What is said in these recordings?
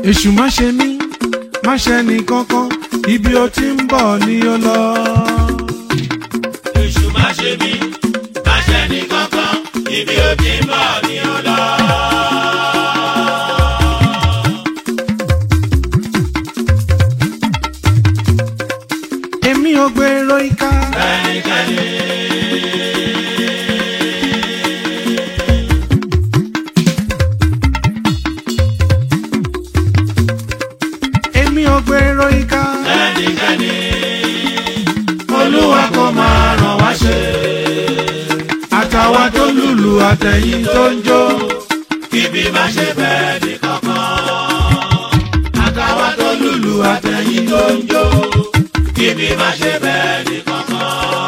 èṣù má ṣe mí má ṣe ní kankan ibi ó ti ń bọ̀ ni ó lọ. Èṣù má ṣe mí, má ṣe ní kankan, ibi ó ti ń bọ̀ ni ó lọ. èmi ò gbèrò ìka Ẹnikẹ́ni èmi ò gbèrò ìka ẹnikẹ́ni Olúwa kò máa ràn wá ṣe. àtàwa tó lùlù àtẹ̀yìn tó ń jó Ibi má ṣe bẹ́ẹ̀ ní kankan. Àtàwa tó lùlù àtẹ̀yìn tó ń jó. Ibi má ṣe bẹ́ẹ̀ ní kankan.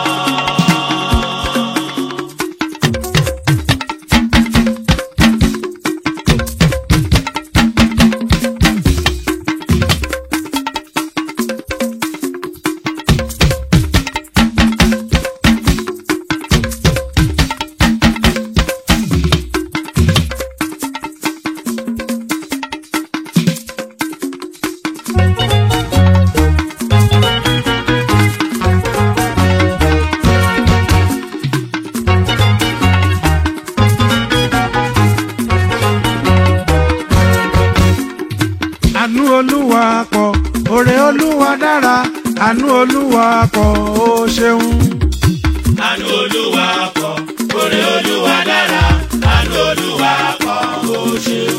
àánú olúwa pọ̀ òrè olúwa dára àánú olúwa pọ̀ ó ṣeun. Àánú Olúwa pọ̀, oore Olúwa dára. Àánú Olúwa pọ̀, ó ṣeun.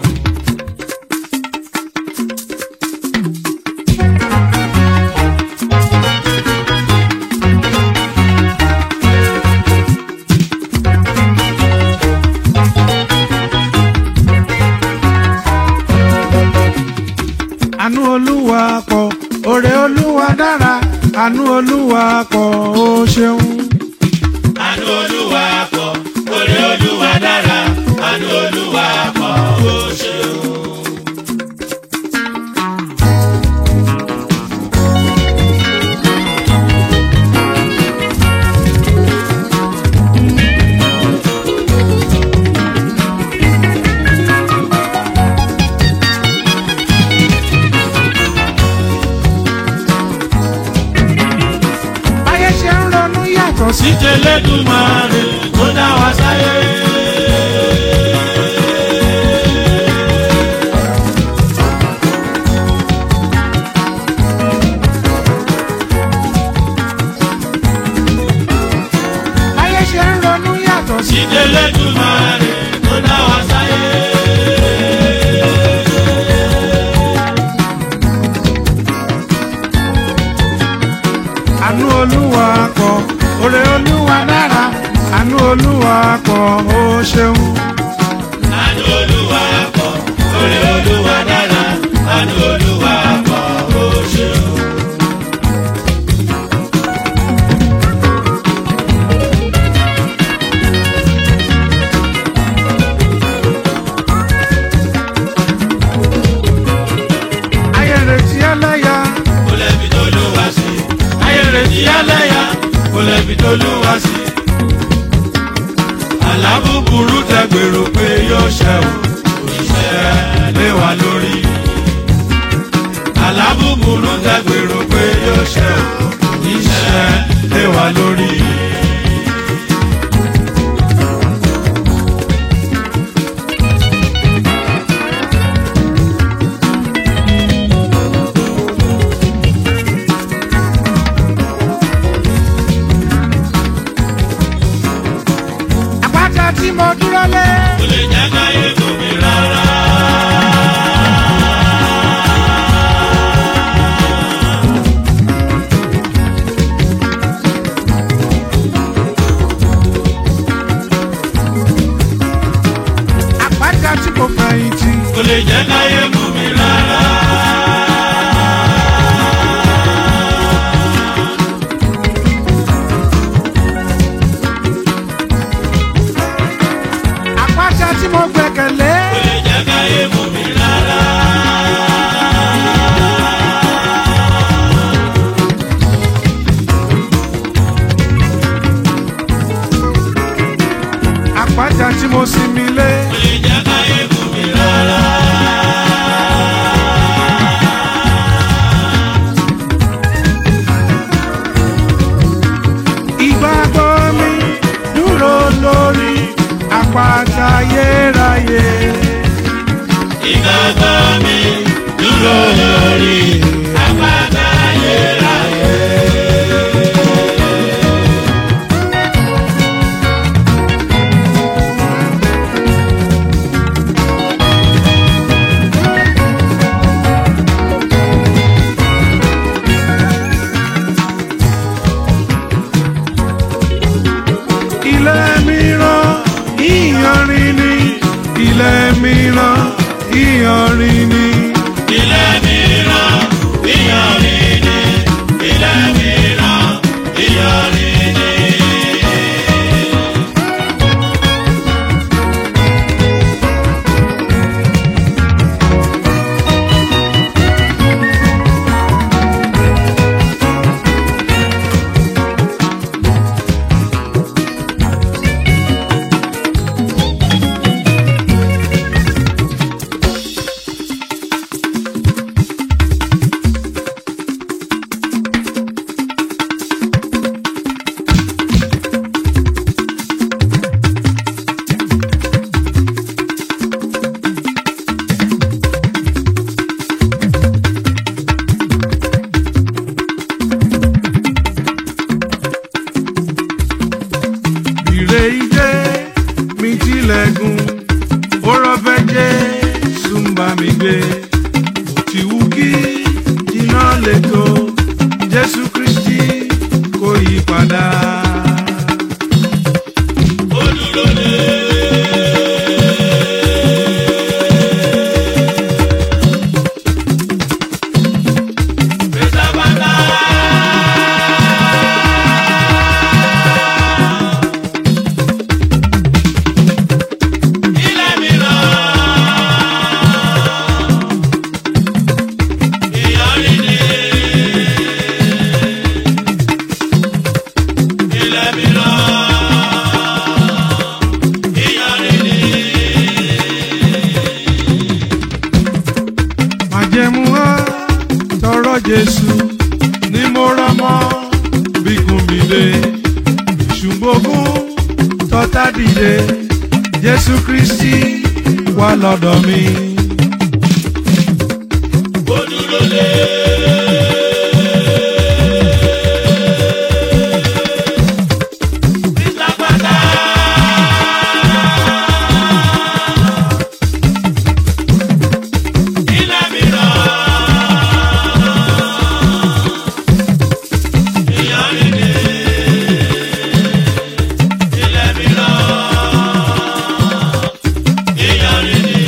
àánú olúwa pọ̀ òrè olúwa dára àánú olúwa pọ̀ ó ṣeun. Àánú Olúwa pọ̀, oore Olúwa dára. Àánú Olúwa pọ̀, ó ṣeun. báyé ṣe ń ronú yàtọ̀ sí. Síte lẹ́dùnmáre tó dá wa sáyé. báyé ṣe ń ronú yàtọ̀ sí. Síte lẹ́dùnmáre tó dá wa sáyé. àánú olúwa pọ̀ òrè olúwa dára àánú olúwa pọ̀ ó ṣeun. Àánú Olúwa pọ̀, oore Olúwa dára. Àánú Olúwa pọ̀, ó ṣeun. ayé retí ẹlẹ́yà kò lẹ́bi tó lù wá sí. ayé retí ẹlẹ́yà kò lẹ́bi tó lù wá sí. àlá búburú tẹ gbèrò pé yóò ṣẹ o òṣìṣẹ́ lé wa lórí. àlá búburú tẹ gbèrò pé yóò ṣẹ o òṣìṣẹ́ lé wa lórí. àpáta tí mo dúró lé. kò lè jẹ́ káyé fún mi rárá. àpáta tí mo fẹ̀yìntì. kò lè jẹ́ káyé fún mi rárá. àpáta tí mo gbẹ̀kẹ̀lé. kò lè jẹ́ káyé fún mi rárá. àpáta tí mo sinmi lé. kò lè jẹ́ káyé fún mi rárá. ìgbàgbọ́ mi dúró lórí àpáta ayérayé. ilé mìíràn ìyanrìn ni ilé mìíràn ìyanrìn ni. ilé mìíràn ìyanrìn ni ilé mìíràn ìyanrìn ni. ìrè ìjẹ́ mi tilẹ̀kùn ọ̀rọ̀ fẹ́ jẹ́ súnbà mi gbé òtí wú kí iná lè tó jésù kristi kò yí padà. ó dúró lé. Pátápátá. Ilé mìíràn. Ìyanrìn ni. Ilé mìíràn. Ìyanrìn ni. májẹ̀mú wá tọrọ jésù ní mo rọmọ bíkún mi lé ìṣùgbọ́gún tọ́tà dìde jésù kristi wà lọ́dọ̀ mi. Ó dúró lé. Pátápátá. Ilé mìíràn. Ìyanrìn ni. Ilé mìíràn. Ìyanrìn ni.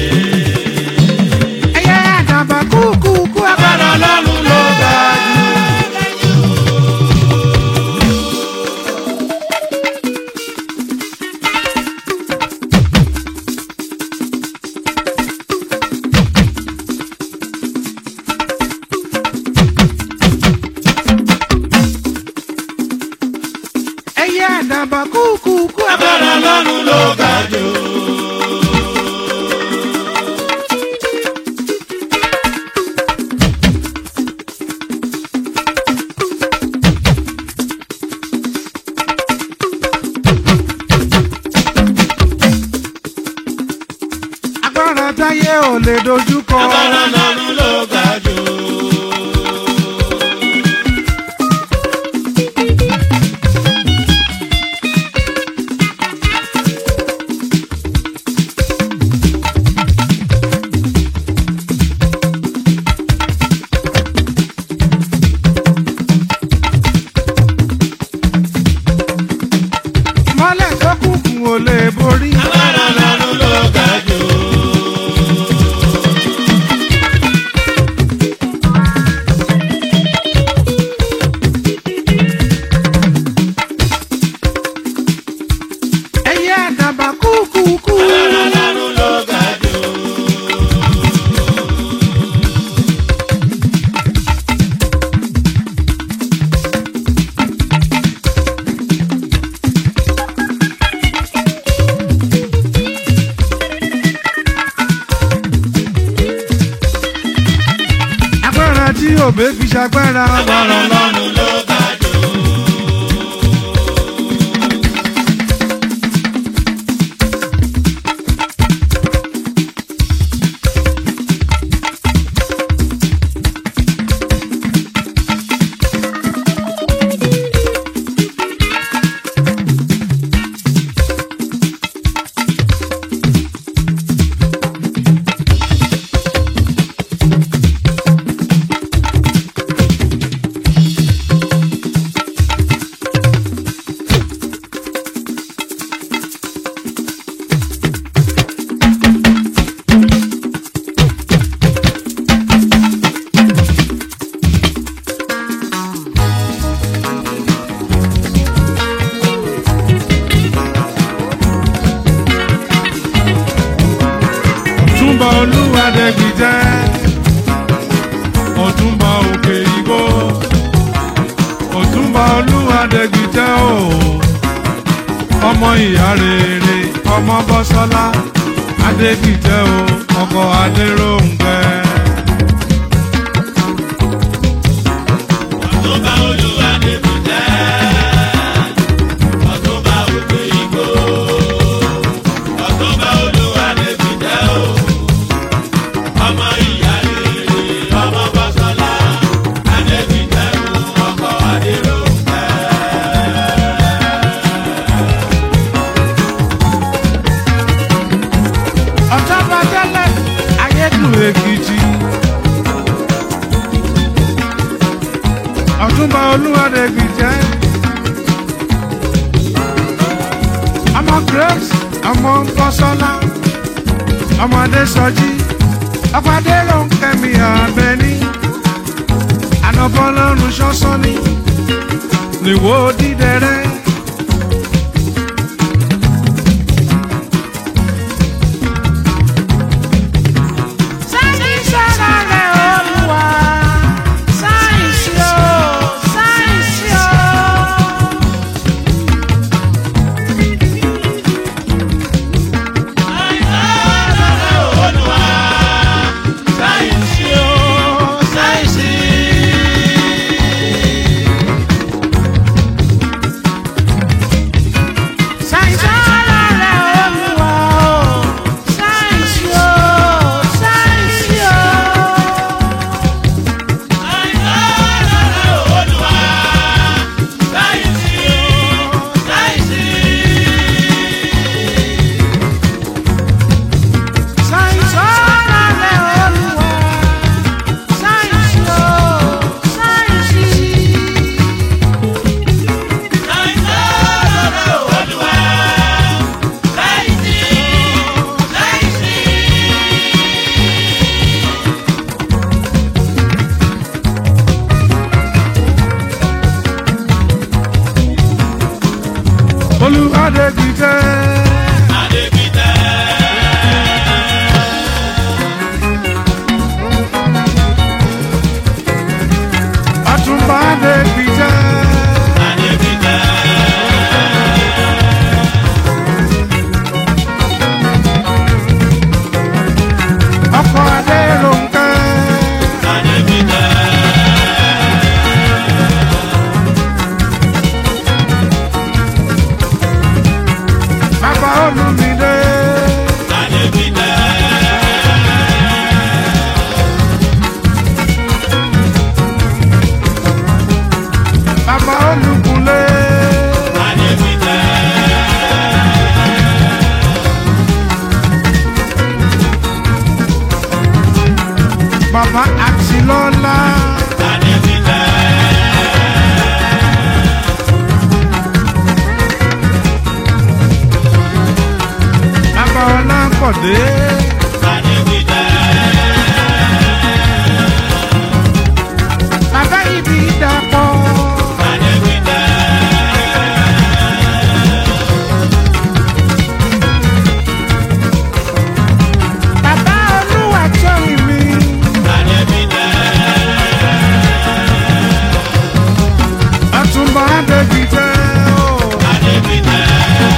ẹyẹ àdàbà kúkúkú agbára ọlọ́run ló ga jù. ẹyẹ àdàbà kúkúkú agbára ọlọ́run ló ga jù. agbára táyé ò lè dojú kọ. Agbára lọ́run ló ga jù. mọ́lẹ̀ tó kúkú ò lè borí. Agbára lọ́run ló ga jù. ẹyẹ àdàbà kúkúkú. Agbára lọ́run ló ga jù. agbára tí òbí fi ṣagbára. Agbára lọ́run ló ga jù. adégbìtẹ́ ọ̀túnba òkè igbó ọ̀túnba olúwadégbìtẹ́ o ọmọ ìyá rere ọmọ bọ́sọ́lá adégbìtẹ́ o ọkọ̀ adéròǹkẹ́. Ọ̀túnba Olúwadébùtẹ́, Ọ̀túnba Òkè Igbó. Ọ̀túnba Olúwadébùtẹ́ o, ọmọ ìyá rere, ọmọ Bọ́sọ́lá. Adébùtẹ́ o, ọkọ Adéròǹkẹ́. ọ̀tọ́ba tẹ́lẹ̀ ayédùn èkìtì. ọ̀túnba olúwadégbìtẹ́. ọmọ grace ọmọ bọ́sọ́lá ọmọdé sọjí ọ̀pàdé ló ń kẹ́mi àbẹ́ní. ànàbọ́lọ́run ṣọ́sọ́ni nìwó dídẹrẹ́. sáyẹ̀nsì ọ̀rọ̀ rẹ̀ olúwa sáyẹ̀nsì o sáyẹ̀nsì o. Olúwa, sáyẹ̀nsì o, sáyẹ̀nsì. sáyẹ̀nsì ọ̀rọ̀ rẹ̀ olúwa o sáyẹ̀nsì o sáyẹ̀nsì o. Olúwa, sáyẹ̀nsì o, sáyẹ̀nsì. sáyẹ̀nsì ọ̀rọ̀ rẹ̀ olúwa sáyẹ̀nsì o sáyẹ̀nsì. olúwadégbìtẹ́. ọ̀túnba adégbìtẹ́. ọkọ̀ adéròǹkẹ́. bàbá olùmídé. bàbá olùkúnlé. bàbá àtìlọ́lá. bàbá ọlápọ̀dé. bàbá ibi dàpọ̀. bàbá olúwa tó mi. ọ̀túnba adégbìtẹ́ o.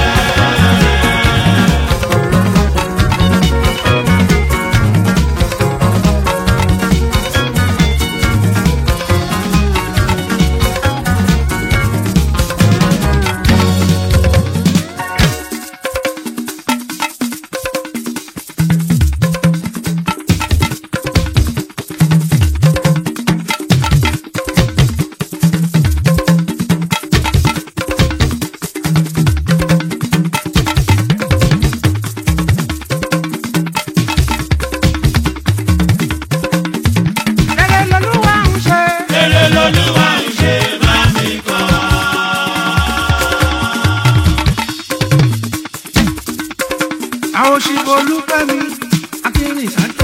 rere lolúwa ń ṣe. Èrè lolúwa ń ṣe bá mi kọ́. àwọn òṣìbò olúfẹ́mi akínrìnsá